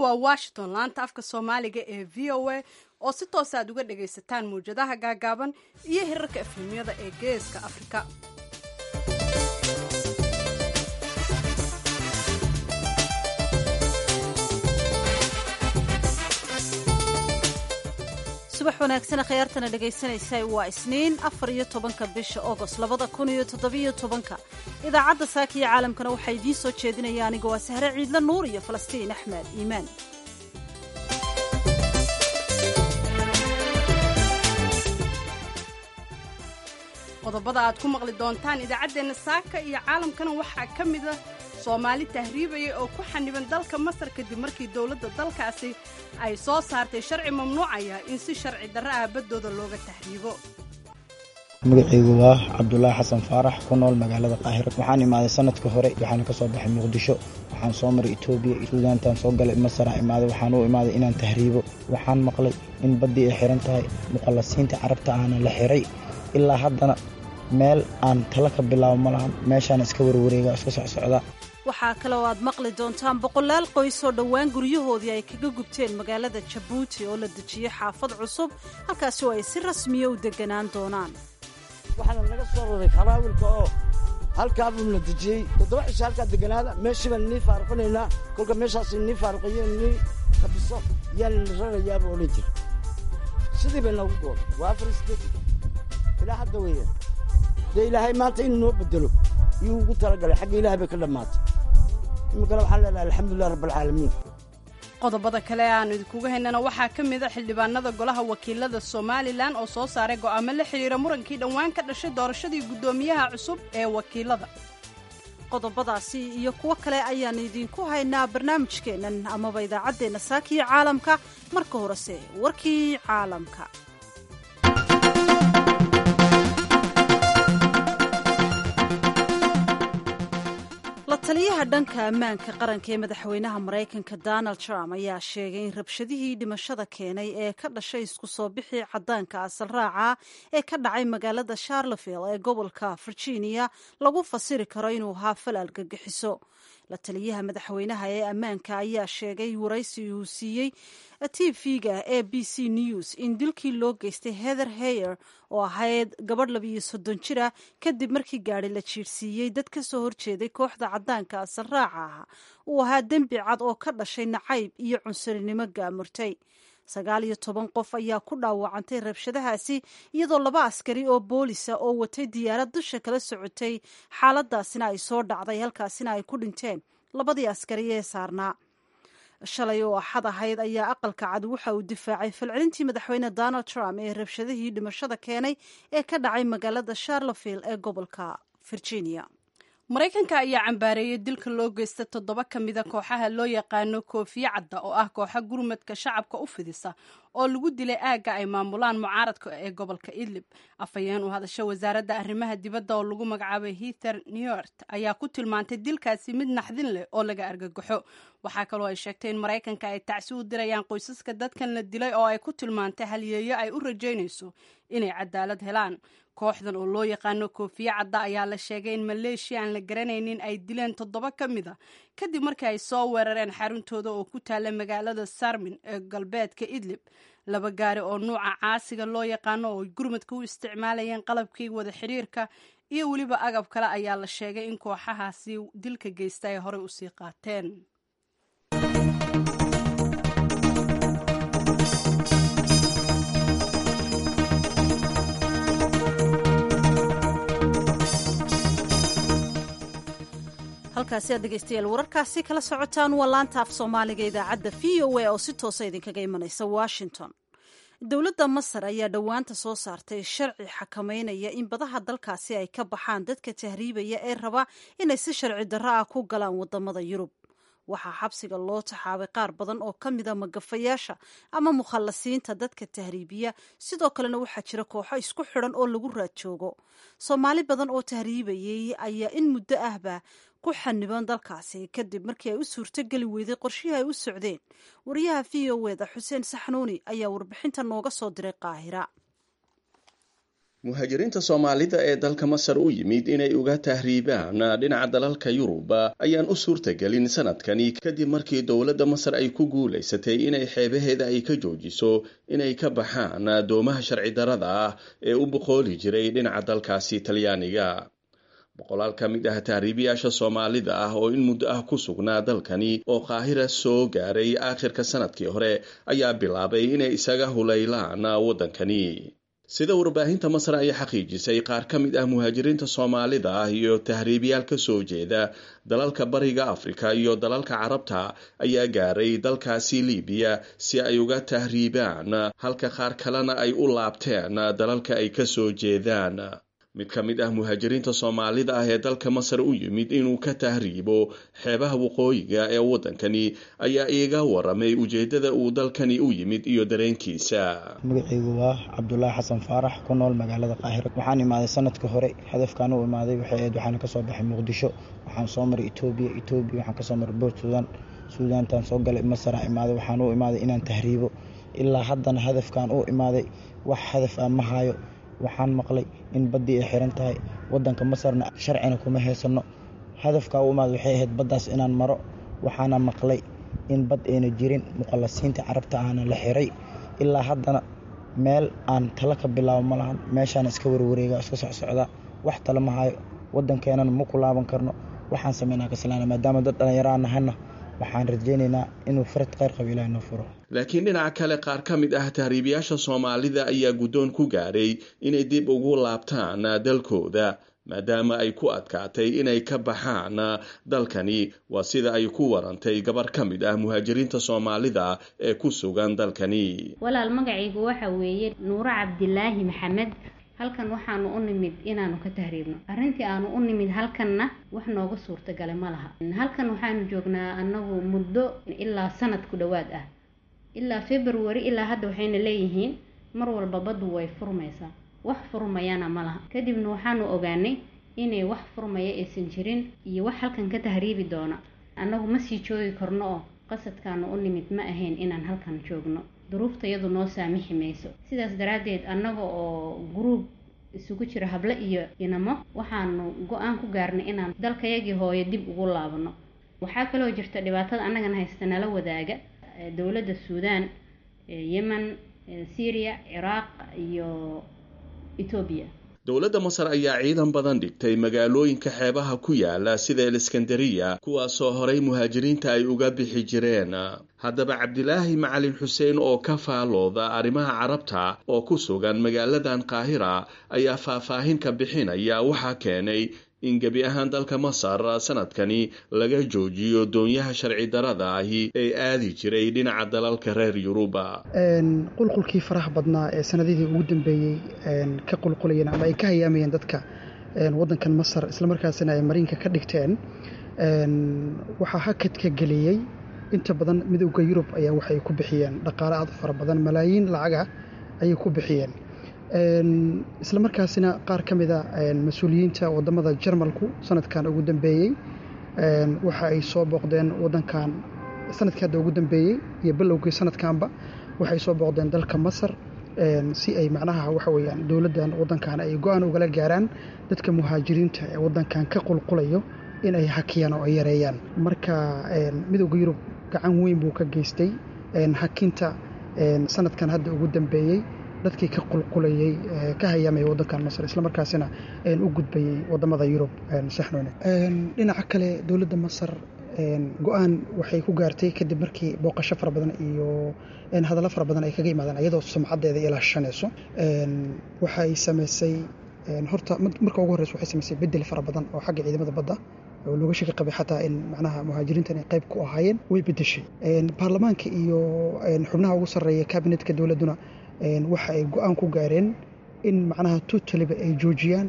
waa washington laanta afka soomaaliga ee v o a oo si toos aad uga dhagaysataan mawjadaha gaagaaban iyo hirarka efrimyada ee geeska afrika subax wanaagsan khiyaartana dhegaysanaysa waa isniin afar iyo tobanka bisha ogost labada kun iyo toddobiyo tobanka idaacadda saaka iyo caalamkana waxaa idiin soo jeedinaya aniga waa sahre ciidla nuur iyo falastiin axmed iimaan qodobada aad ku maqli doontaan idaacaddeenna saaka iyo caalamkana waxaa ka mida soomaali tahriibaya oo ku xaniban dalka masar kadib markii dowladda dalkaasi ay soo saartay sharci mamnuucaya in si sharci darro ah baddooda looga tahriibo magacaygu waa cabdulaahi xasan faarax ku nool magaalada qaahira waxaan imaaday sanadka hore waxaana ka soo baxay muqdisho waxaan soo maray etoobiya suudaantaan soo galay masaraa imaaday waxaan u imaaday inaan tahriibo waxaan maqlay in baddii ay xiran tahay muqallasiinta carabta ahna la xiray ilaa haddana meel aan tala ka bilaabo ma lahan meeshaana iska warwareega iska socsocdaa waxaa kale oo aad maqli doontaan boqolaal qoys oo dhowaan guryahoodii ay kaga gubteen magaalada jabuuti oo la dejiyey xaafad cusub halkaasi oo ay si rasmiya u deganaan doonaan waxaana laga soo raray kalaawilka oo halkaabuu la dejiyey toddoba cisho halkaa deganaada meeshii baan nii faaruqinaynaa kolka meeshaas nii faaruqiyo nii kabiso yaan la rarayaaba odhan jira sidii bay noogu gooda waa afar sideed ilaa hadda weeyaan dee ilaahay maanta inuu noo bedelo yuu ugu talagalay xagga ilahay bay ka dhammaatay iminkana waxaan leenahay alxamdulilah rabbalcaalamiin qodobada kale aanu idinkuga haynana waxaa ka mid a xildhibaanada golaha wakiilada somalilan oo soo saaray go'aamo la xidhiira murankii dhowaan ka dhashay doorashadii guddoomiyaha cusub ee wakiilada qodobadaasi iyo kuwo kale ayaan idinku haynaa barnaamijkeennan amaba idaacaddeenna saakiyo caalamka marka horese warkii caalamka la taliyaha dhanka ammaanka qaranka ee madaxweynaha maraykanka donald trump ayaa sheegay in rabshadihii dhimashada keenay ee ka dhashay isku soo bixii caddaanka asal raaca ee ka dhacay magaalada charleville ee gobolka virginia lagu fasiri karo inuu ahaa fal argagixiso la taliyaha madaxweynaha ee ammaanka ayaa sheegay waraysi uu siiyey tv-ga a b c news in dilkii loo geystay heather hayer oo ahayd gabadh labiiyo soddon jir ah kadib markii gaadhi la jiirsiiyey dad ka soo horjeeday kooxda caddaanka asal raaca ah uu ahaa dembi cad oo ka dhashay nacayb iyo cunsurinimo gaamurtay sagaal iyo toban qof ayaa ku dhaawacantay rabshadahaasi iyadoo laba askari oo boolisa oo watay diyaarad dusha kala socotay xaaladaasina ay soo dhacday halkaasina ay ku dhinteen labadii askari ee saarnaa shalay oo axad ahayd ayaa aqalka cad waxa uu difaacay falcelintii madaxweyne donald trump ee rabshadihii dhimashada keenay ee ka dhacay magaalada charleville ee gobolka virginia maraykanka ayaa cambaareeyey dilka loo geysta toddoba ka mida kooxaha loo yaqaano koofiye cadda oo ah kooxa gurmadka shacabka u fidisa oo lagu dilay aagga ay maamulaan mucaaradka ee gobolka idlib afhayeen u hadasho wasaaradda arrimaha dibadda oo lagu magacaabay hither newart ayaa ku tilmaantay dilkaasi mid naxdin leh oo laga argagaxo waxaa kaloo ay sheegtay in maraykanka ay tacsi u dirayaan qoysaska dadkan la dilay oo ay ku tilmaantay halyeeyo ay u rajaynayso inay cadaalad helaan kooxdan oo loo yaqaano koofiye cadda ayaa la sheegay in maleeshiya aan la garanaynin ay dileen toddoba ka mid a kadib markii ay soo weerareen xaruntooda oo ku taalla magaalada sarmin ee galbeedka idlib laba gaari oo nuuca caasiga loo yaqaano oo gurmadka u isticmaalayeen qalabkii wada xidhiirka iyo weliba agab kale ayaa la sheegay in kooxahaasi dilka geysta ay horey usii qaateen halkaasi aad dhegaystayaal wararkaasi kala socotaan waa laanta af soomaaliga idaacadda v o a oo si toosa idinkaga imanaysa washington dowladda masar ayaa dhowaanta soo saartay sharci xakameynaya in badaha dalkaasi ay ka baxaan dadka tahriibaya ee raba inay si sharci darro ah ku galaan wadamada yurub waxaa xabsiga loo taxaabay qaar badan oo ka mida magafayaasha ama mukhallasiinta dadka tahriibiya sidoo kalena waxaa jira kooxo isku xidhan oo lagu raad joogo soomaali badan oo tahriibayay ayaa in muddo ahba ku xaniban dalkaasi kadib markii ay u suurtogeli weyday qorshihii ay u socdeen wariyaha v o eda xuseen saxnuuni ayaa warbixinta nooga soo diray qaahira muhaajiriinta soomaalida ee dalka masar u yimid inay uga tahriibaan dhinaca dalalka yurub ayaan u suurtagelin sanadkani kadib markii dowladda masar ay ku guulaysatay inay xeebaheeda ay ka joojiso inay ka baxaan doomaha sharci darada ah ee u boqooli jiray dhinaca dalkaasi talyaaniga boqolaal ka mid ah tahriibiyaasha soomaalida ah oo in muddo ah ku sugnaa dalkani oo qaahira soo gaaray aakhirka sanadkii hore ayaa bilaabay inay isaga hulaylaan waddankani sida warbaahinta masar ay xaqiijisay qaar ka mid ah muhaajiriinta soomaalida ah iyo tahriibiyaal ka soo jeeda dalalka bariga afrika iyo dalalka carabta ayaa gaaray dalkaasi libiya si ay uga tahriibaan halka qaar kalena ay u laabteen dalalka ay ka soo jeedaan mid ka mid ah muhaajiriinta soomaalida ah ee dalka masar u yimid inuu ka tahriibo xeebaha waqooyiga ee waddankani ayaa iiga waramay ujeeddada uu dalkani u yimid iyo dareenkiisa magacaygu waa cabdulaahi xasan faarax ku nool magaalada qaahira waxaan imaaday sanadka hore hadafkaan u imaaday waxay ahayd waxaana kasoo baxay muqdisho waxaan soo maray etoobiya etoobiya waxaan kasoo maray boort suudaan suudaantaan soo galay masara imaaday waxaan u imaaday inaan tahriibo ilaa haddana hadafkaan u imaaday wax hadaf ah ma hayo waxaan maqlay in baddii ay xiran tahay waddanka masarna sharcina kuma haysano hadafkaa u imaad waxay ahayd baddaas inaan maro waxaana maqlay in bad ayna jirin muqallasiinta carabta ahna la xiray ilaa haddana meel aan talo ka bilaabo ma lahan meeshaan iska warwareega iska socsocdaa wax talo ma hayo waddankeenana ma ku laaban karno waxaan sameynaa kaslaana maadaama dad dhallinyaro nahana waxaan rajaynaynaa inuu farad kheyr qabo ilaah noo furo laakiin dhinaca kale qaar ka mid ah tahriibiyaasha soomaalida ayaa guddoon ku gaadhay inay dib ugu laabtaan dalkooda maadaama ay ku adkaatay inay ka baxaan dalkani waa sida ay ku warantay gabar ka mid ah muhaajiriinta soomaalida ee ku sugan dalkani walaal magacaygu waxa weeye nuuro cabdilaahi maxamed halkan waxaanu u nimid inaanu ka tahriibno arrintii aanu u nimid halkanna wax nooga suurtagalay ma laha halkan waxaanu joognaa annagu muddo ilaa sanad ku dhowaad ah ilaa february ilaa hadda waxayna leeyihiin mar walba baddu way furmaysaa wax furmayana ma laha kadibna waxaanu ogaanay inay wax furmaya aysan jirin iyo wax halkan ka tahriibi doona annagu ma sii joogi karno oo qasadkaanu u nimid ma ahayn inaan halkan joogno duruufta iyadu noo saamixi mayso sidaas daraaddeed annaga oo guruub isugu jira hable iyo inamo waxaanu go-aan ku gaarnay inaan dalkayagii hooyo dib ugu laabano waxaa kaloo jirta dhibaatada annagana haysta nala wadaaga dowladda suudaan yemen syria ciraaq iyo etoobiya dowladda masar ayaa ciidan badan dhigtay magaalooyinka xeebaha ku yaala sida eliskandariya kuwaasoo horay muhaajiriinta ay uga bixi jireen haddaba cabdilaahi macalin xuseen oo ka faalooda arrimaha carabta oo ku sugan magaaladan qaahira ayaa faahfaahin ka bixinaya waxaa keenay in gebi ahaan dalka masar sanadkani laga joojiyo doonyaha sharci darada ahi ee aadi jiray dhinaca dalalka reer yuruba qulqulkii faraha badnaa ee sanadihii ugu dambeeyey ka qulqulayeen ama ay ka hayaamayeen dadka waddankan masar islamarkaasina ay mariinka ka dhigteen waxaa hakadka geliyey inta badan midowda yurub ayaa waxay ku bixiyeen dhaqaale aad u fara badan malaayiin lacaga ayay ku bixiyeen isla markaasina qaar ka mida mas-uuliyiinta wadamada jarmalku sanadkan ugu dambeeyey waxa ay soo booqdeen wadankan sanadkii hadda ugu dambeeyey iyo bilowgii sanadkanba waxay soo booqdeen dalka masar si ay macnaha waxa weyaan dowladdan wadankan ay go-aan ugala gaaraan dadka muhaajiriinta ee wadankan ka qulqulayo in ay hakiyaan oo ay yareeyaan marka midowda yurub gacan weyn buu ka geystay hakinta sanadkan hadda ugu dambeeyey dadkii ka qulqulayey ka hayaamaya wadankan masar islamarkaasina u gudbayey wadamada yurub saxnoone dhinaca kale dowladda masar go-aan waxay ku gaartay kadib markii booqasho fara badan iyo hadallo fara badan ay kaga yimaadeen iyadoo sumcadeeda ilaashanayso waxa ay samaysay horta marka ugu horreysa waxay samaysay bedel fara badan oo xagga ciidamada badda oo looga shaki qabay xataa in macnaha muhaajiriintan ay qayb ku ahaayeen way bedeshay baarlamaanka iyo xubnaha ugu sarreeya kabinetka dowladduna waxa ay go-aan ku gaareen in macnaha tutaliba ay joojiyaan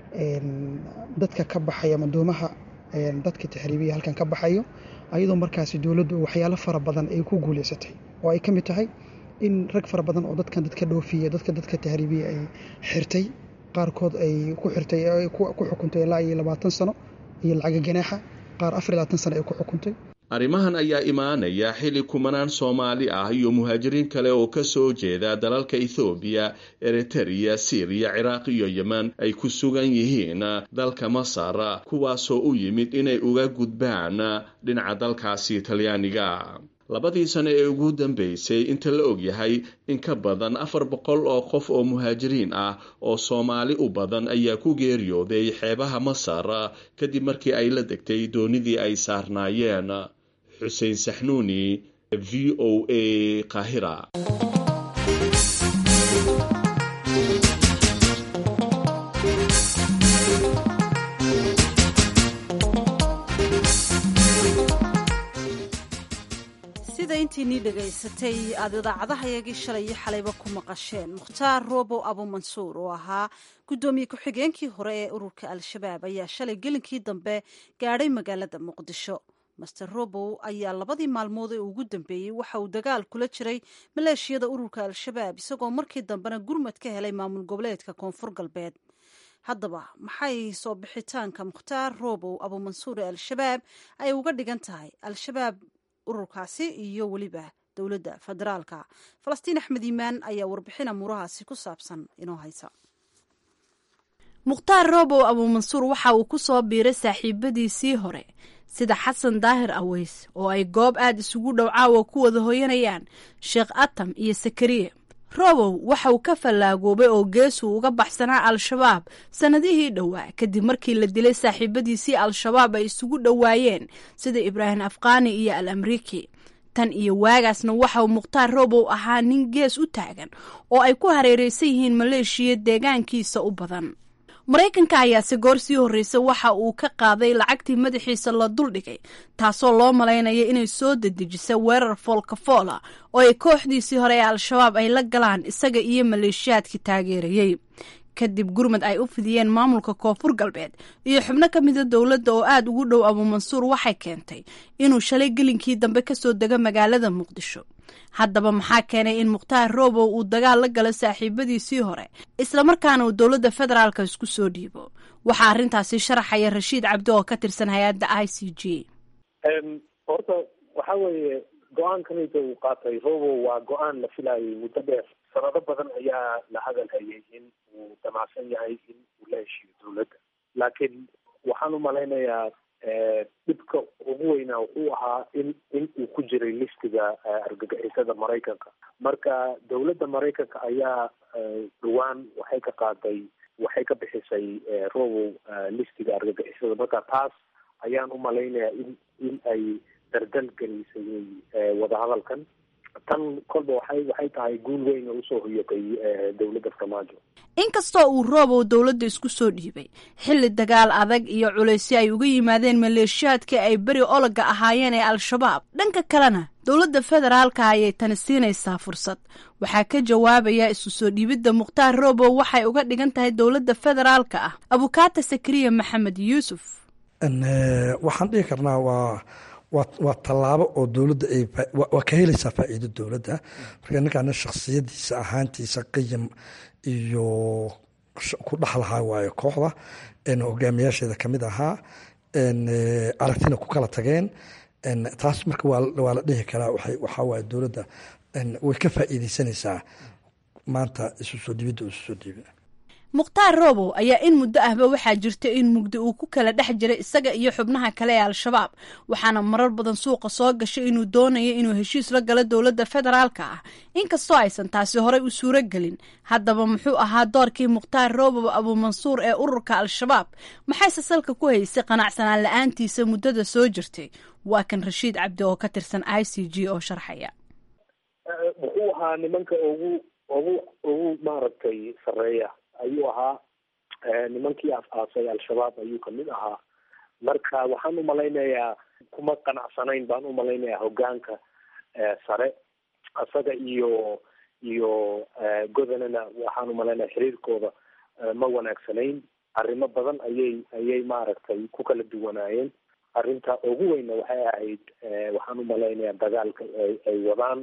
dadka ka baxaya madoomaha dadka taxriibiya halkan ka baxayo ayadoo markaasi dowladdu waxyaalo fara badan ay ku guuleysatay oo ay ka mid tahay in rag fara badan oo dadkan dadka dhoofiya dadka dadka taxriibiya ay xirtay qaarkood ay ku xirtay ku xukuntay ilaa iyo labaatan sano iyo lacaga ganaaxa qaar afar iyo labaatan sano ay ku xukuntay arrimahan ayaa imaanaya xilli kumanaan soomaali ah iyo muhaajiriin kale oo ka soo jeeda dalalka ethoobiya eritereya siriya ciraaq iyo yemen ay ku sugan yihiin dalka masar kuwaasoo u yimid inay uga gudbaan dhinaca dalkaasi talyaaniga labadii sano ee ugu dambeysay inta la ogyahay in ka badan afar boqol oo qof oo muhaajiriin ah oo soomaali u badan ayaa ku geeriyooday xeebaha masar kadib markii ay la degtay doonidii ay saarnaayeen xuseen saxnuuni v o a qaahira sida intiinii dhegaysatay aad idaacadahayagii shalay iyo xalayba ku maqasheen mukhtaar roobow abumansuur oo ahaa guddoomiye ku-xigeenkii hore ee ururka al-shabaab ayaa shalay gelinkii dambe gaadhay magaalada muqdisho master robow ayaa labadii maalmood ee ugu dambeeyey waxa uu dagaal kula jiray maleeshiyada ururka al-shabaab isagoo markii dambena gurmad ka helay maamul goboleedka koonfur galbeed haddaba maxay soo bixitaanka mukhtaar robow abumansuur ee al-shabaab ay uga dhigan tahay al-shabaab ururkaasi iyo weliba dowladda federaalka falastiin axmed iimaan ayaa warbixin amuurahaasi ku saabsan inoo haysa mukhtaar robow abuumansuur waxa uu ku soo biiray saaxiibadiisii hore sida xasan daahir aweys oo ay goob aad isugu dhow caawa ku wada hoyanayaan sheekh atam iyo sakariye robow waxa uu ka fallaagoobay oo geesuu uga baxsanaa al-shabaab sannadihii dhowaa kadib markii la dilay saaxiibadiisii al-shabaab ay isugu dhowaayeen sida ibraahim afqaani iyo al amriki tan iyo waagaasna waxa uu mukhtaar robow ahaa nin gees u taagan oo ay ku hareeraysan yihiin maleeshiya deegaankiisa u badan maraykanka ayaase goor sii horreysay waxa uu ka qaaday lacagtii madaxiisa la duldhigay taasoo loo malaynaya inay soo dedejisa weerar foolkafoola oo ay kooxdiisii hore ee al-shabaab ay la galaan isaga iyo maleeshiyaadkii taageerayey kadib gurmad ay u fidiyeen maamulka koonfur galbeed iyo xubno ka mida dowladda oo aada ugu dhow abuumansuur waxay keentay inuu shalay gelinkii dambe kasoo dego magaalada muqdisho haddaba maxaa keenay in mukhtaar robow uu dagaal la galo saaxiibadiisii hore islamarkaana uu dowladda federaalka isku soo dhiibo waxaa arrintaasi sharaxaya rashiid cabdi oo ka tirsan hay-adda i c g horta waxa weeye go-aankanida uu qaatay robow waa go-aan la filayay muddo dheer sanado badan ayaa la hadal hayay in uu damacsan yahay in uu la heshiiyo dowladda laakiin waxaan u malaynayaa dhibka ugu weynaa wuxuu ahaa in in uu ku jiray listiga argagixisada maraykanka marka dowladda maraykanka ayaa dhawaan waxay ka qaaday waxay ka bixisay robow listiga argagixisada marka taas ayaan u malaynayaa in in ay dardal gelisay wadahadalkan tan kolba waxay waxay tahay guul weyn oo usoo hoyatay dowladda farmaajo inkastoo uu roobow dowladda isku soo dhiibay xilli dagaal adag iyo culaysyo ay uga yimaadeen maleeshiyaadkii ay beri ologa ahaayeen ee al-shabaab dhanka kalena dowladda federaalka ayay tani siinaysaa fursad waxaa ka jawaabaya isu soo dhiibidda mukhtaar robow waxay uga dhigan tahay dowladda federaalka ah abukaata sakariya maxamed yuusuf waxaan dhihi karnaa waa waa tallaabo oo dowladda ay waa ka helaysaa faa'iido dowladda marka ninkaana shakhsiyadiisa ahaantiisa qiyam iyo ku dhex lahaa waayo kooxda hogaamiyaasheeda kamid ahaa aragtina ku kala tageen taas marka waa la dhihi karaa waxaa waaye dowladda way ka faa'iideysanaysaa maanta isu soo dhibidda isu soo dhiibi mukhtaar robow ayaa in muddo ahba waxaa jirta in mugdi uu ku kala dhex jiray isaga iyo xubnaha kale ee al-shabaab waxaana marar badan suuqa soo gashay inuu doonayo inuu heshiis la galo dowladda federaalka ah inkastoo aysan taasi horey u suuro gelin haddaba muxuu ahaa doorkii mukhtaar robow abuumansuur ee ururka al-shabaab maxayse salka ku haysay qanacsanaan la-aantiisa muddada soo jirtay waa kan rashiid cabdi oo ka tirsan i c g oo sharxaya muxuu ahaa nimanka ugu ugu ugu maaragtay sareeya ayuu ahaa nimankii af-aasay al-shabaab ayuu kamid ahaa marka waxaan umalaynayaa kuma qanacsanayn baan umalaynayaa hogaanka sare isaga iyo iyo godanana waxaan umalaynaya xiriirkooda ma wanaagsanayn arrimo badan ayay ayay maaragtay ku kala duwanaayeen arrinta ugu weynna waxay ahayd waxaan umalaynayaa dagaalka ay wadaan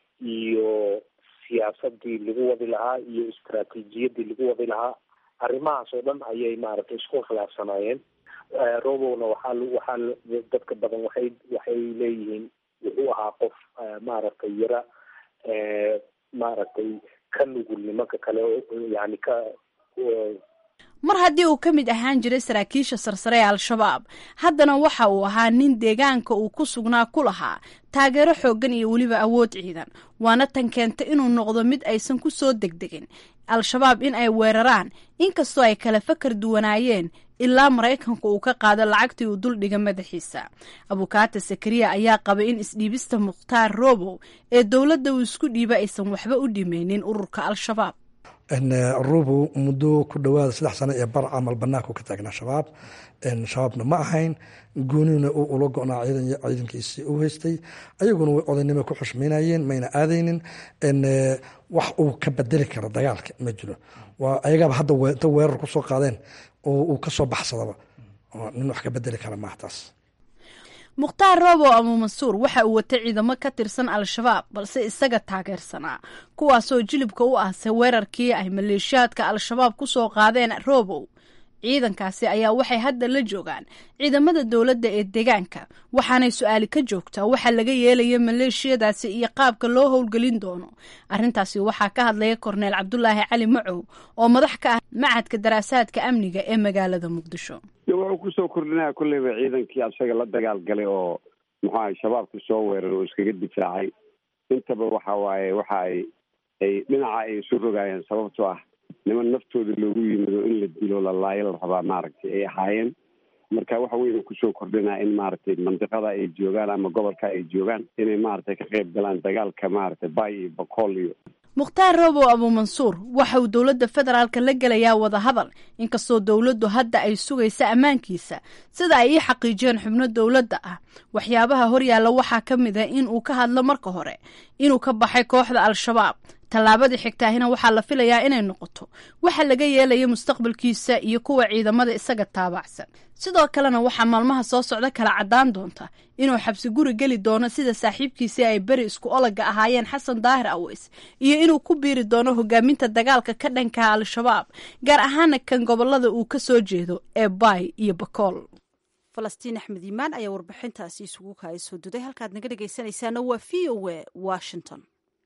iyo siyaasadii lagu wadi lahaa iyo istraatiijiyadii lagu wadi lahaa arrimahaas oo dhan ayay maaragtay isku khilaafsanaayeen robowna waxaa waxaa dadka badan waxay waxay leeyihiin wuxuu ahaa qof maaragtay yara maaragtay ka nugul nimanka kale yani ka mar haddii uu ka mid ahaan jiray saraakiisha sarsare ee al-shabaab haddana waxa uu ahaa nin deegaanka uu ku sugnaa ku lahaa taageero xooggan iyo weliba awood ciidan waana tan keenta inuu noqdo mid aysan ku soo degdegin al-shabaab in ay weeraraan inkastoo ay kala fakar duwanaayeen ilaa maraykanku uu ka qaado lacagtii uu duldhiga madaxiisa abukaata sakariya ayaa qabay in isdhiibista mukhtaar robow ee dowladda uu isku dhiiba aysan waxba u dhimeynin ururka al-shabaab rubow muddo ku dhowaada saddex sano ee bar camal banaanku ka taagnaa shabaab shabaabna ma ahayn goonina uu ula go-naa ciidankiisii u haystay ayaguna way odaynimo ku xushmaynayeen mayna aadaynin wax uu ka bedeli karo dagaalka ma jiro waa ayagaaba hadda inta weerar kusoo qaadeen oo uu kasoo baxsadaba nin wax ka bedeli kara maaha taas mukhtaar robow abu mansuur waxa uu watay ciidamo ka tirsan al-shabaab balse isaga taageersanaa kuwaasoo jilibka u aasay weerarkii ay maleeshiyaadka al-shabaab ku soo qaadeen robow ciidankaasi ayaa waxay hadda la joogaan ciidamada dowladda ee deegaanka waxaanay su-aali ka joogtaa waxa laga yeelaya maleeshiyadaasi iyo qaabka loo howlgelin doono arrintaasi waxaa ka hadlaya korneel cabdulaahi cali macow oo madax ka ah macadka daraasaadka amniga ee magaalada muqdisho wuxuu kusoo kordhinaya kulleyba ciidankii asaga la dagaal galay oo muxuu ahay shabaabka soo weerar oo iskaga difaacay intaba waxa waaye waxa ay ay dhinaca ay isu rogaayeen sababtoo ah niman naftooda loogu yimido in la dilo la laayo la rabaa maaragtay ay ahaayeen marka waxa weyna kusoo kordhinaa in maaragtay mandiqada ay joogaan ama gobolka ay joogaan inay maaragtay ka qayb galaan dagaalka maaragtay bay iyo bokool iyo mukhtaar robow abu mansuur waxa uu dowladda federaalka la gelayaa wadahadal inkastoo dowladdu hadda ay sugaysa ammaankiisa sida ay ii xaqiijiyeen xubno dowladda ah waxyaabaha horyaalla waxaa ka mid a in uu ka hadlo marka hore inuu ka baxay kooxda al-shabaab tallaabadii xigtaahina waxaa la filayaa inay noqoto waxa laga yeelaya mustaqbalkiisa iyo kuwa ciidamada isaga taabacsan sidoo kalena waxaa maalmaha soo socda kala caddaan doonta inuu xabsi guri geli doono sida saaxiibkiisii ay beri isku olaga ahaayeen xasan daahir aweys iyo inuu ku biiri doono hogaaminta dagaalka ka dhankaha al-shabaab gaar ahaana kan gobolada uu ka soo jeedo ee baay iyo bakool falastiin axmed iimaan ayaa warbixintaasi isugu kaaya soo duday halkaad naga dhegaysanaysaana waa v o a washington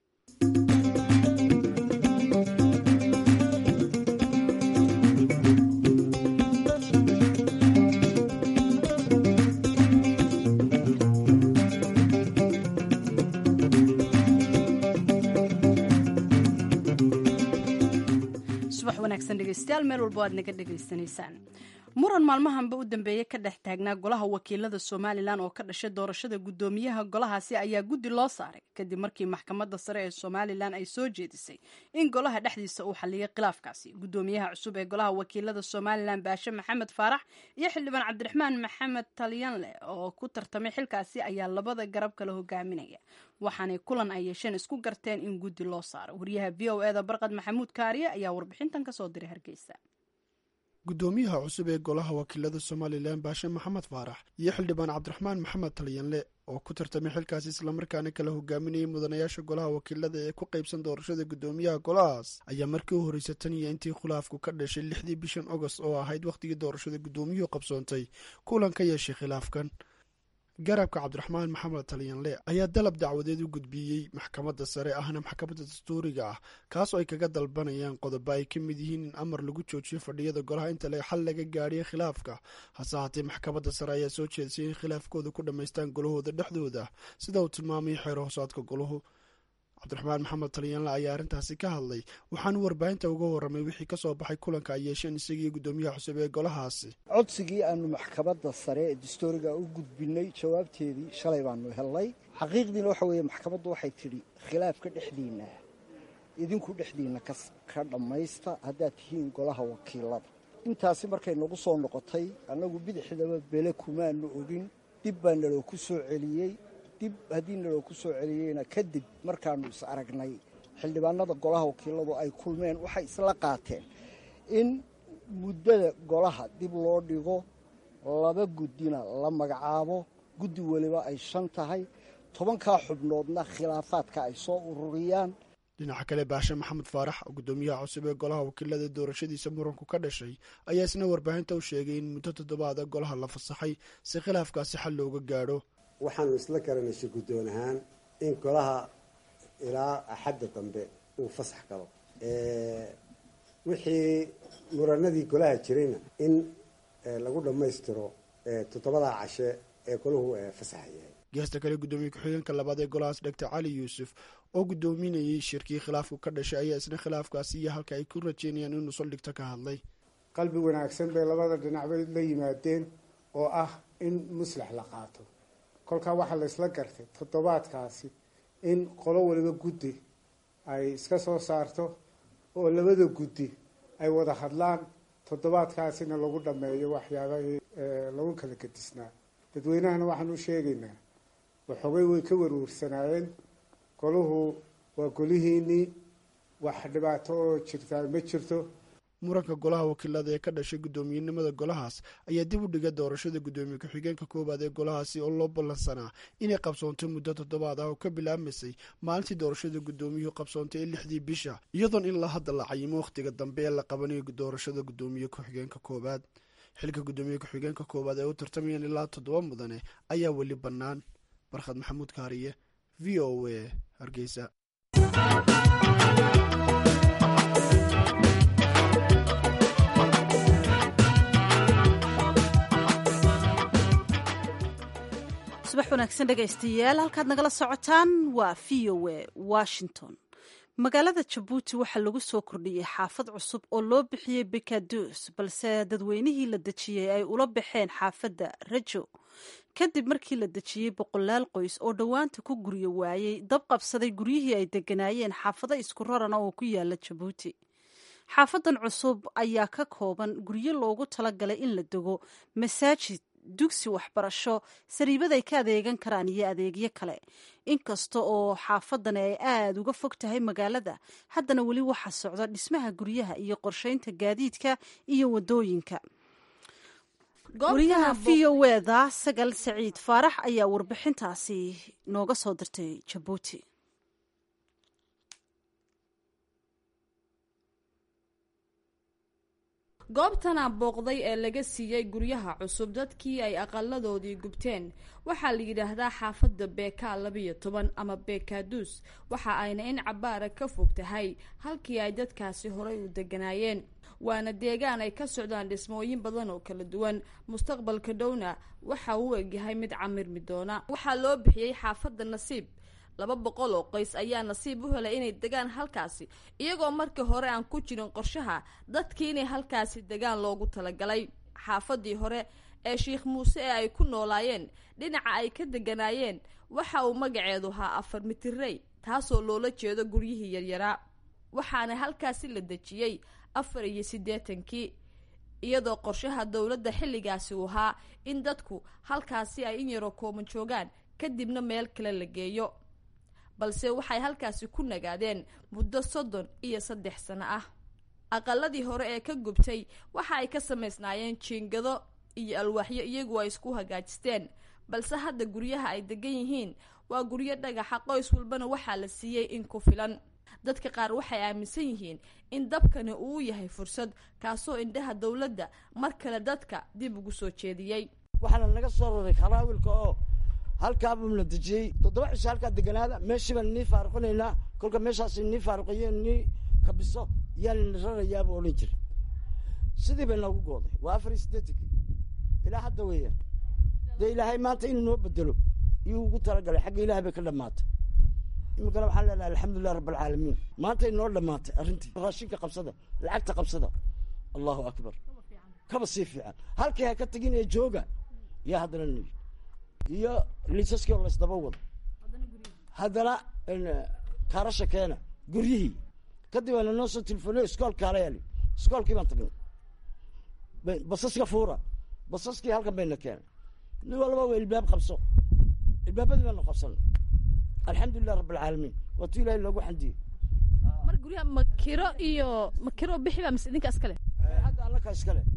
subax wanaagsan dhegeystayaal meel walbo aad naga dhegaysanaysaan muran maalmahanba u dambeeyey ka dhex taagnaa golaha wakiilada somalilan oo ka dhashay doorashada guddoomiyaha golahaasi ayaa guddi loo saaray kadib markii maxkamadda sare ee somalilan ay soo jeedisay in golaha dhexdiisa uu xaliyay khilaafkaasi guddoomiyaha cusub ee golaha wakiilada somalilan baashe maxamed faarax iyo xildhibaan cabdiraxmaan maxamed talyanle oo ku tartamay xilkaasi ayaa labada garab kala hogaaminaya waxaanay kulan ay yeesheen isku garteen in guddi loo saaro wariyaha v o eda barqad maxamuud kaariye ayaa warbixintan kasoo diray hargeysa guddoomiyaha cusub ee golaha wakiilada somalilan baashe maxamed faarax iyo xildhibaan cabdiraxmaan maxamed talyanle oo ku tartamay xilkaasi islamarkaana kala hogaaminayay mudanayaasha golaha wakiilada ee ku qaybsan doorashada guddoomiyaha golahaas ayaa markii u horreysay tan iyo intii khilaafku ka dhashay lixdii bishan agost oo ahayd wakhtigii doorashada guddoomiyuhu qabsoontay kulan ka yeeshay khilaafkan garabka cabdiraxmaan maxamed talyanle ayaa dalab dacwadeed u gudbiyey maxkamadda sare ahna maxkamadda dastuuriga ah kaasoo ay kaga dalbanayaan qodobo ay ka mid yihiin in amar lagu joojiyo fadhiyada golaha inta xal laga gaadhiya khilaafka hase haatee maxkamadda sare ayaa soo jeedisay in khilaafkooda ku dhammaystaan golahooda dhexdooda sida uu tilmaamay xeer hoosaadka golahu cabdiraxmaan maxamed talyanle ayaa arrintaasi ka hadlay waxaanu warbaahinta uga warramay wixii ka soo baxay kulanka ay yeesheen isagii guddoomiyaha cusub ee golahaasi codsigii aanu maxkamadda sare ee dastuuriga u gudbinay jawaabteedii shalay baanu helnay xaqiiqdiina waxa weeye maxkamaddu waxay tidhi khilaafka dhexdiinna idinku dhexdiinna ka dhammaysta haddaad tihiin golaha wakiilada intaasi markay nagu soo noqotay annagu bidixdaba bele kumaanu ogin dib baa naloo ku soo celiyey dib haddii naloo ku soo celiyeyna kadib markaannu is aragnay xildhibaanada golaha wakiiladu ay kulmeen waxay isla qaateen in muddada golaha dib loo dhigo laba guddina la magacaabo guddi weliba ay shan tahay tobankaa xubnoodna khilaafaadka ay soo ururiyaan dhinaca kale baashe maxamed faarax oo guddoomiyaha cusub ee golaha wakiilada doorashadiisa muranku ka dhashay ayaa isna warbaahinta u sheegay in muddo toddobaada golaha la fasaxay si khilaafkaasi xal looga gaadho waxaanu isla garanaysa guddoon ahaan in golaha ilaa axadda dambe uu fasax galo wixii muranadii golaha jirayna in lagu dhammaystiro toddobadaa cashe ee golahu fasaxa yahay geesta kale guddoomiye ku-xigeenka labaad ee golahaas dhegta cali yuusuf oo guddoominayey shirkii khilaafku ka dhashay ayaa isna khilaafkaasi iyo halka ay ku rajeynayaan inuu saldhigto ka hadlay qalbi wanaagsan bay labada dhinacbay la yimaadeen oo ah in muslax la qaato kolkaa waxaa la isla gartay toddobaadkaasi in qolo waliba guddi ay iska soo saarto oo labada guddi ay wada hadlaan toddobaadkaasina lagu dhammeeyo waxyaabahii lagu kala gedisnaa dadweynahana waxaan u sheegaynaa waxoogay way ka warwarsanaayeen golahu waa golihiinii wax dhibaato oo jirtaa ma jirto muranka golaha wakiilada ee ka dhashay guddoomiyenimada golahaas ayaa dib u dhigay doorashada guddoomiye ku-xigeenka koowaad ee golahaasi oo loo ballansanaa inay qabsoonto muddo toddobaad ah oo ka bilaabmaysay maalintii doorashada guddoomiyuhu qabsoontay ee lixdii bisha iyadoon in la hadda la cayimo wakhtiga dambe ee la qabanayo doorashada guddoomiye ku-xigeenka koowaad xilka guddoomiye ku-xigeenka koowaad ee u tartamayaan ilaa toddoba mudane ayaa weli bannaan barkhad maxamuud kaariye v o a hargeysa subax wanaagsan dhegaystayaal halkaad nagala socotaan waa v o a washington magaalada jabuuti waxaa lagu soo kordhiyey xaafad cusub oo loo bixiyey bekaduus balse dadweynihii la dejiyey ay ula baxeen xaafadda rajo kadib markii la dejiyey boqolaal qoys oo dhowaanta ku guryo waayey dab qabsaday guryihii ay deganaayeen xaafado isku rarana oo ku yaala jabuuti xaafadan cusub ayaa ka kooban guryo loogu talagalay in la dego masaajid dugsi waxbarasho sariibad ay ka adeegan karaan iyo adeegyo kale inkasta oo xaafadani ay aada uga fog tahay magaalada haddana weli waxaa socda dhismaha guryaha iyo qorsheynta gaadiidka iyo wadooyinka guryaha v o eda sagal saciid faarax ayaa warbixintaasi nooga soo dirtay jabuuti goobtana booqday ee laga siiyey guryaha cusub dadkii ay aqaladoodii gubteen waxaa la yidhaahdaa xaafadda beeka labiyo toban ama beekaaduus waxa ayna in cabaara ka fog tahay halkii ay dadkaasi horay u deganaayeen waana deegaan ay ka socdaan dhismooyin badan oo kala duwan mustaqbalka dhowna waxa uu egyahay mid camirmi doona waxaa loo bixiyey xaafadda nasiib laba boqol oo qoys ayaa nasiib u helay inay degaan halkaasi iyagoo markii hore aan ku jirin qorshaha dadkii inay halkaasi degaan loogu talagalay xaafadii hore ee sheikh muuse ee ay ku noolaayeen dhinaca ay ka deganaayeen waxa uu magaceedu ahaa afar mitirey taasoo loola jeedo guryihii yaryaraa waxaana halkaasi la dejiyey afar iyo siddeetankii iyadoo qorshaha dowladda xilligaasi uu ahaa in dadku halkaasi ay in yaroo kooban joogaan kadibna meel kale la geeyo balse waxay halkaasi ku nagaadeen muddo soddon iyo saddex sano ah aqaladii hore ee ka gubtay waxa ay ka samaysnaayeen jiingado iyo alwaaxyo iyagu ay isku hagaajisteen balse hadda guryaha ay degan yihiin waa guryo dhagaxa qoys walbana waxaa la siiyey in ku filan dadka qaar waxay aaminsan yihiin in dabkani uu yahay fursad kaasoo indhaha dowladda mar kale dadka dib ugu soo jeediyey waxaana naga soo raray kharaawilka oo halkaabuu la dejiyey toddoba cisho halkaa deganaada meeshii baan nii faaruqinaynaa kolka meeshaas nii faaruqiyo nii kabiso yaan rarayaaba odhan jira sidii bay noogu gooday waa afar iyo siddeetankii ilaa hadda weeyaan dee ilaahay maanta inuu noo bedelo iyuu ugu talagalay xagga ilaahay bay ka dhammaatay iminkana waxaan leenahay alxamdulilah rabb alcaalamiin maantay noo dhammaatay arrintii raashinka qabsada lacagta qabsada allahu akbar kaba sii fiican halkii ha ka tegin ee jooga yaa haddana nii iyo liisaskii oo laysdaba wado haddana kaarasha keena guryihii kadib waana noo soo telefoonay iskoolka hala yaali iskoolkii baan tagnay basaska fuura basaskii halkan bayna keenay nin walba waa ilbaab qabso ilbaabadii baanu qabsanay alxamdulilah rabb alcaalamiin waa tu ilahay loogu xandiyey mar guryaha makiro iyo makiro bixi baa mise idinka iskale hadda annaka iskale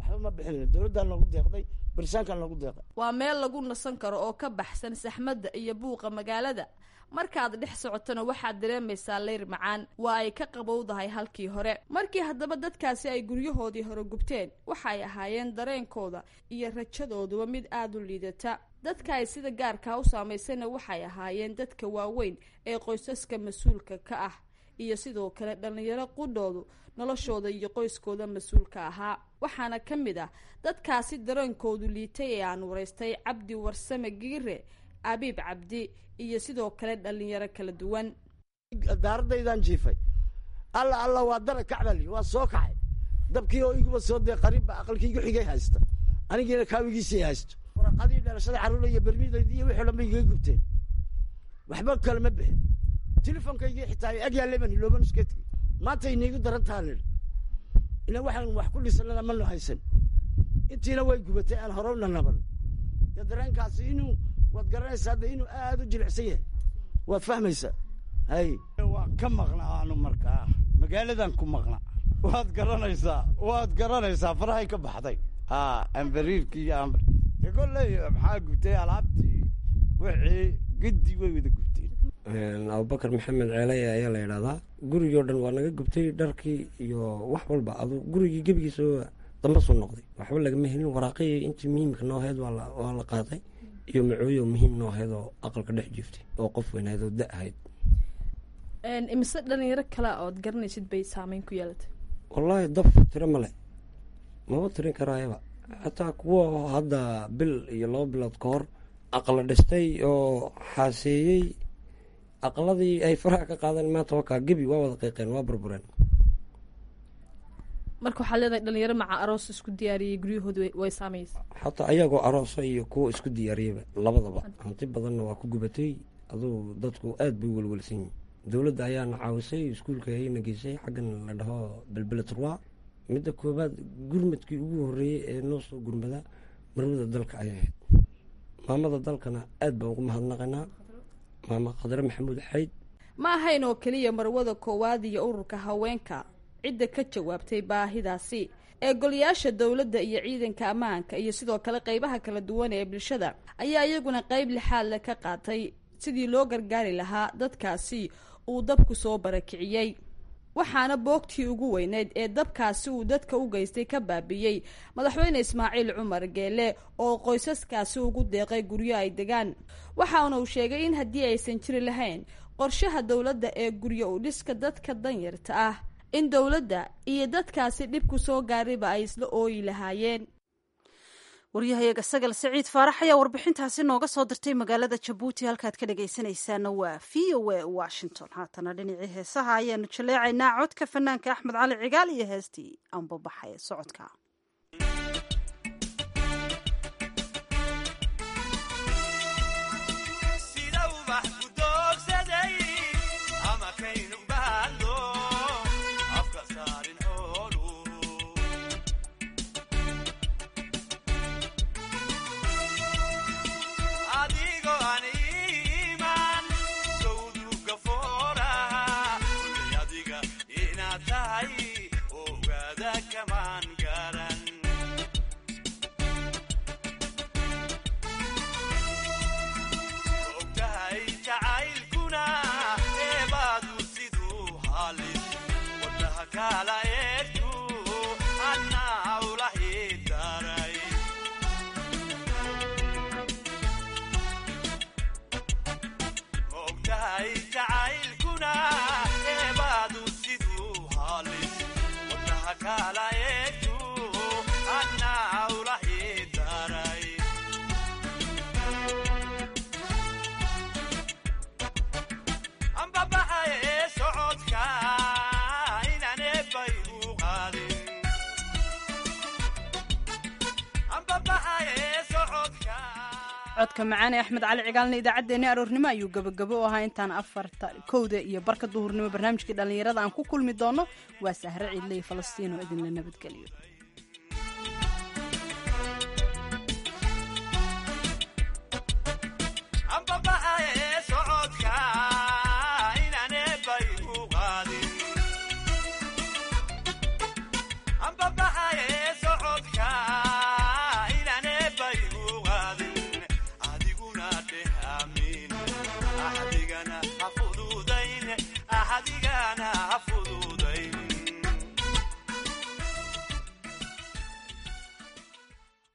waxba ma bixin dowladdaa noogu deeqday barisaankaa noogu deeqay waa meel lagu nasan karo oo ka baxsan saxmadda iyo buuqa magaalada markaad dhex socotona waxaad dareemaysaa leyr macaan waa ay ka qabowdahay halkii hore markii haddaba dadkaasi ay guryahoodii hore gubteen waxa ay ahaayeen dareenkooda iyo rajadooduba mid aada u liidata dadka ay sida gaarkaa u saamaysayna waxay ahaayeen dadka waaweyn ee qoysaska mas-uulka ka ah iyo sidoo kale dhallinyaro qudhoodu noloshooda iyo qoyskooda mas-uulka ahaa waxaana ka mid ah dadkaasi dareenkoodu liitay ee aan waraystay cabdi warsame giire abiib cabdi iyo sidoo kale dhallinyaro kala duwan daaradaydaan jiifay alla alla waa dara kacbali waa soo kacay dabkii oo iguba soo dee qariibba aqalkii igu xigay haysta anigiina kaawigiisii haysto waraqadii dhalashada carruura iyo bermidaydii iyo wixii dhan bay igaga gubteen waxba kale ma bixin telefonkaygii xitaa ag yaalleban hilooban iska tegey maanta inaygu daran taha nidhi ila waxaan wax ku dhisanana manu haysan intiina way gubatay aan horowna naban dee dareenkaasi inuu waad garanaysaa de inuu aada u jilicsan yahay waad fahmaysaa hay waa ka maqnaa aanu markaa magaaladan ku maqna waad garanaysaa waad garanaysaa farahay ka baxday ha ambariirkii iyo amr de kolley maxaa gubtay alaabtii wixii giddi way wada gubteen abubakar maxamed ceeley ayaa la yidhahdaa gurigii o dhan waa naga gubtay dharkii iyo wax walba adu gurigii gebigiisa damba soo noqday waxba lagama helin waraaqihii intii muhiimka noo ahayd waa la qaatay iyo macooyo muhiim noo ahayd oo aqalka dhex jiiftay oo qof weynahayd oo da ahayd imise dhalinyaro kale ood garanaysid bay saameyn ku yeelatay wallaahi daf tiro male maba tirin karaayaba xataa kuwa hadda bil iyo laba bilood ka hor aqla dhistay oo xaaseeyey aqladii ay faraha ka qaadeen maanta wakaa gebi waa wada qiiqeen waa burbureen marka waxaa leedahay dhalinyaro maca aroos isku diyaariyey guryahooda way saameysay xataa ayagoo aroosa iyo kuwa isku diyaariyaba labadaba hanti badanna waa ku gubatay aduu dadku aad bay welwelsan yihin dowladda ayaana caawisay iskuulka ayna geysay xaggan la dhaho belbeletrwa midda koobaad gurmadkii ugu horreeyey ee noo soo gurmada marwada dalka ayay ahayd maamada dalkana aad baan ugu mahadnaqaynaa maama khadre maxamuud xayd ma ahayn oo keliya marwada koowaad iyo ururka haweenka cidda ka jawaabtay baahidaasi ee golayaasha dowladda iyo ciidanka ammaanka iyo sidoo kale qeybaha kala duwan ee bulshada ayaa iyaguna qeyb lixaad le ka qaatay sidii loo gargaari lahaa dadkaasi uu dabku soo barakiciyey waxaana boogtii ugu weyneyd ee dabkaasi uu dadka u geystay ka baabiiyey madaxweyne ismaaciil cumar geele oo qoysaskaasi ugu deeqay guryo ay degaan waxaana uu sheegay in haddii aysan jiri lahayn qorshaha dowladda ee guryo u dhiska dadka danyarta ah in dowladda iyo dadkaasi dhibku soo gaarayba ay isla ooyi lahaayeen waryahayaga sagal siciid faarax ayaa warbixintaasi nooga soo dirtay magaalada jabuuti halkaad ka dhagaysanaysaana waa v o a washington haatana dhinacii heesaha ayaanu jaleecaynaa codka fanaanka axmed cali cigaal iyo heestii anbabaxa ee socodka codka macaane axmed cali cigaalna idaacaddeenii aroornimo ayuu gabagabo u ahaa intaan afarta kowda iyo barka duhurnimo barnaamijkii dhallinyarada aan ku kulmi doono waa sahre ciidle iyo falastiin oo idinla nabadgeliyo